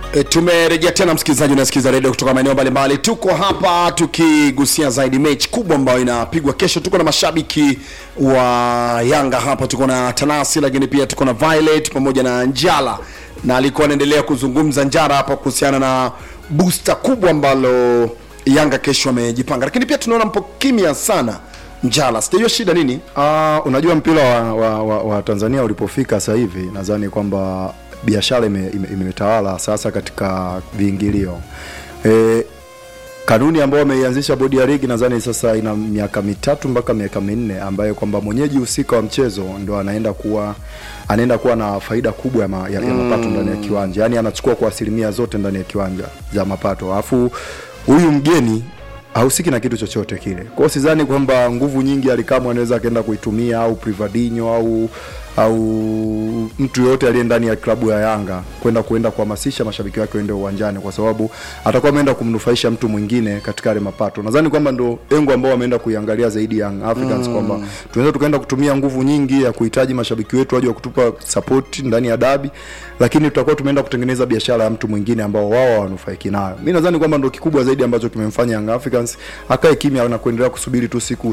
E, tumerejea tena msikilizaji, unasikiza redio kutoka maeneo mbalimbali. Tuko hapa tukigusia zaidi mechi kubwa ambayo inapigwa kesho. Tuko na mashabiki wa Yanga hapa, tuko na Tanasi, lakini pia tuko na Violet pamoja na Njala, na alikuwa anaendelea kuzungumza Njara hapa kuhusiana na booster kubwa ambalo Yanga kesho amejipanga, lakini pia tunaona mpo kimya sana Njala, sijajua shida nini? Uh, unajua mpira wa, wa, wa, wa Tanzania ulipofika sasa hivi nadhani kwamba biashara imetawala ime, imetawala sasa katika viingilio e, kanuni ambayo wameianzisha bodi ya ligi nadhani sasa ina miaka mitatu mpaka miaka minne ambayo kwamba mwenyeji husika wa mchezo ndo anaenda kuwa anaenda kuwa na faida kubwa ya, ma, ya, ya mapato ndani ya kiwanja yaani anachukua kwa asilimia zote ndani ya kiwanja za mapato alafu huyu mgeni hahusiki na kitu chochote kile. Kwa hiyo sidhani kwamba nguvu nyingi Alikamwe anaweza akaenda kuitumia au Privadinho au au mtu yoyote aliye ndani ya klabu ya Yanga kwenda kuenda kuhamasisha mashabiki wake waende uwanjani, kwa sababu atakuwa ameenda kumnufaisha mtu mwingine katika yale mapato. Nadhani kwamba ndo engo ambao wameenda kuiangalia zaidi Young Africans mm. kwamba tunaweza tukaenda kutumia nguvu nyingi ya kuhitaji mashabiki wetu waje wa kutupa support ndani ya dabi, lakini tutakuwa tumeenda kutengeneza biashara ya mtu mwingine ambao wao hawanufaiki nayo. Mimi nadhani kwamba ndo kikubwa zaidi ambacho kimemfanya Young Africans akae kimya na kuendelea kusubiri tu siku